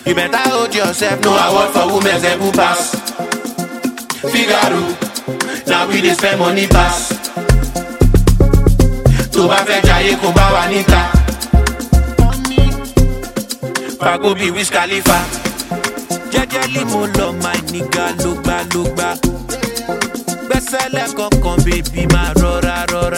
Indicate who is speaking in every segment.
Speaker 1: You better hold yourself, no award for women's ebu pass. Figaro, now we dey spend money pass. Tó bá fẹ́ jayé kó bá wa níta. Fago bí Wiz Khalifa.
Speaker 2: jẹ́jẹ́lí mo lọ máa nígà lógbà lógbà gbẹ́sẹ̀lẹ̀ kankan bèbí máa rọra rọra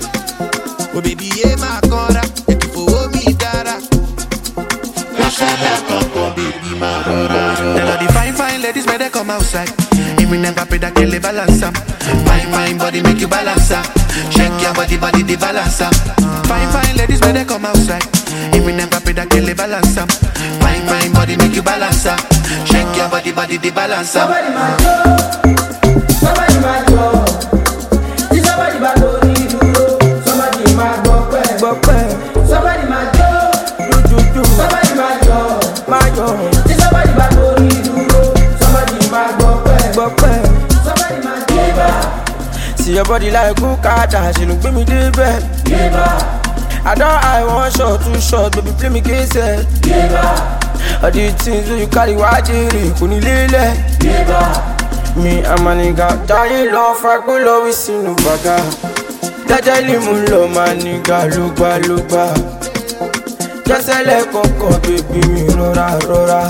Speaker 2: o bèbí yé máa kanra ètò ìfowó mi dára
Speaker 1: Gbẹ́sẹ̀lẹ̀ kankan bèbí máa rọra rọra.
Speaker 3: Tell all the fine, fine ladies, may they come outside. Even them papi that kill the balance am. Fine, fine body make you balance am. Shake your body, body the balance am. Fine, fine ladies, may they come outside. Even them papi that kill the balance am. Fine, fine body make you balance am. Shake your body, body the balance am.
Speaker 4: Somebody máa jó, somebody máa jọ. Tí somebody bá lórí dúró, somebody máa gbọ́ pẹ́. Gbọ́ pẹ́. Somebody máa jó, dúdúdú. Somebody máa jọ, máa jọ. Tí somebody bá lórí dúró, somebody máa gbọ́ pẹ́. Gbọ́ pẹ́. Somebody máa jó bá.
Speaker 5: See your body like Kukata, she look me débẹ̀.
Speaker 4: Yébà,
Speaker 5: I don eye one shot, two shot, baby play me kese.
Speaker 4: yébà,
Speaker 5: All the things wey you carry wá jèrè kò ní lélẹ̀.
Speaker 4: yébà.
Speaker 5: Mi àmà nìga táyé lọ fagbó lọ wí sínú bàgà. Jẹ́jẹ́lì mú lọ máa nìga lógbàlógbà. Jẹ́sẹ̀lẹ̀ kọ̀ọ̀kan bèbí mi rọra rọra.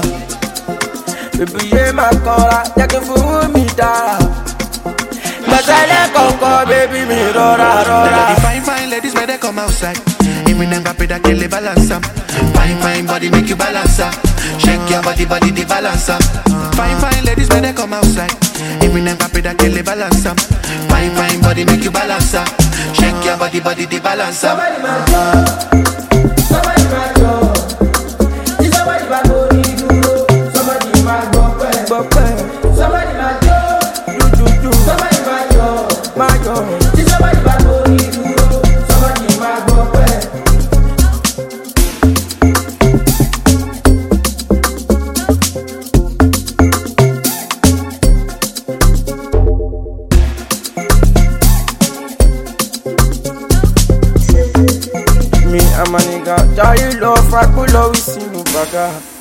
Speaker 5: Bèbí yé máa kanra, jẹ́ kí n fowó mi dára. Jẹ́sẹ̀lẹ̀ kọ̀ọ̀kan bèbí mi rọra
Speaker 3: Tell
Speaker 5: rọra.
Speaker 3: all the fine, fine ladies, may they come outside. Even them papi that kill the balance am. Fine, fine body make you balance am. Shake your body, body the balance am. Fine, fine ladies, may they come outside. Even them papi that kill the balance am. Fine, fine body make you balance am. Shake your body, body the balance am.
Speaker 4: Somebody máa jọ, somebody máa jọ. Tí somebody bá lórí dúró, somebody máa gbọ́ pẹ́.
Speaker 5: Gbọ́ pẹ́,
Speaker 4: Somebody máa jó,
Speaker 5: dúdúdú,
Speaker 4: somebody máa jọ.
Speaker 5: máa yọ̀.
Speaker 4: Tí somebody bá lórí dúró, somebody máa gbọ́ pẹ́.
Speaker 5: Mi àmà nìga táyé lọ fagbó lọ wí sínú bàgà.